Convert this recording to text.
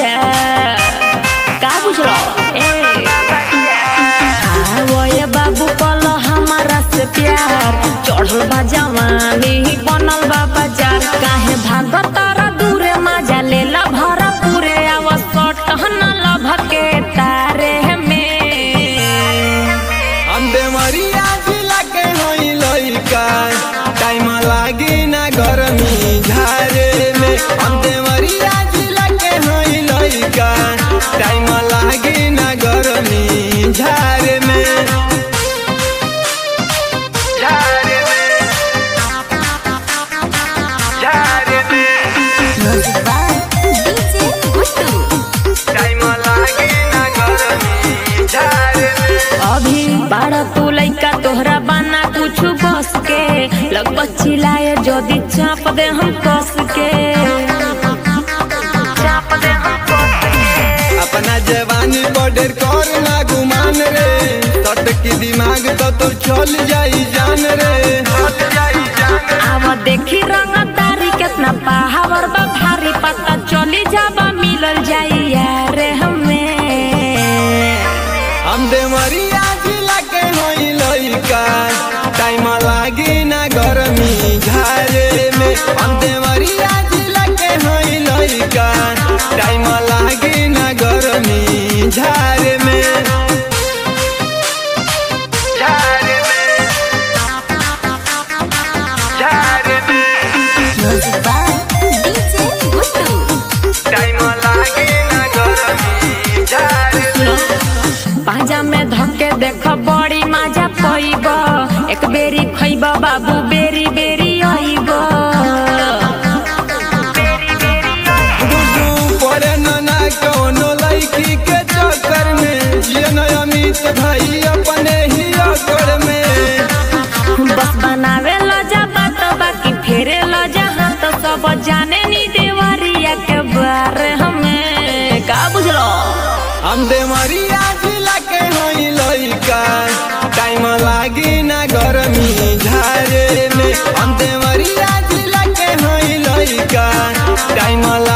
का बुझलो ए आवए बाबू कल हमारा से प्यार चढ़ल बा जवानी बनल बा बाजार काहे भागत तारा दूरे मजा लेला भरा पूरे अवसर टहना लभके तारे में हम बेमरिया जिला के होई लइका टाइम लागी ना गरमी झारे में हम देवरिया जिला के होई लइका टाइम लागी ना गरमी झारे में झारे में झारे में टाइम लागी ना गरमी झारे में अभी बाड़ा तू लइका तोहरा बना कुछ बस के लग चिल्लाए जदी चाप दे हम कस के चाप दे हम कस के अपना जवानी बॉर्डर कर ना गुमान रे तट की दिमाग तो तो चल जाई जान रे चल जाई जान आवा देखी रंगदारी कितना पावर बा भारी पता चली जाबा मिलल जाई यार हमें हम देवरिया जिला के होई लइका टाइम लागी ना गरमी झारे में हम देवरिया जिला के होई लइका टाइम लागी ना गरमी झारे में झारे में झारे में टाइम लागे ना गरमी झारे में पाजा में धके देख बड़ी मजा पईब एक बेरी खइब बाबू बेरी बेरी आईब गुड्डू पड़े न ना कोनो लड़की के चक्कर में ये न अमित भाई अपने ही अकड़ में बस बनावे लो जा बात बाकी फेरे लो जहाँ तो सब जाने नी देवरिया के बारे हमें का बुझलो हम देवरिया जिला के होई लइका टाइम लागी ना गरमी झारे में हम देवरिया जिला के होई लइका टाइम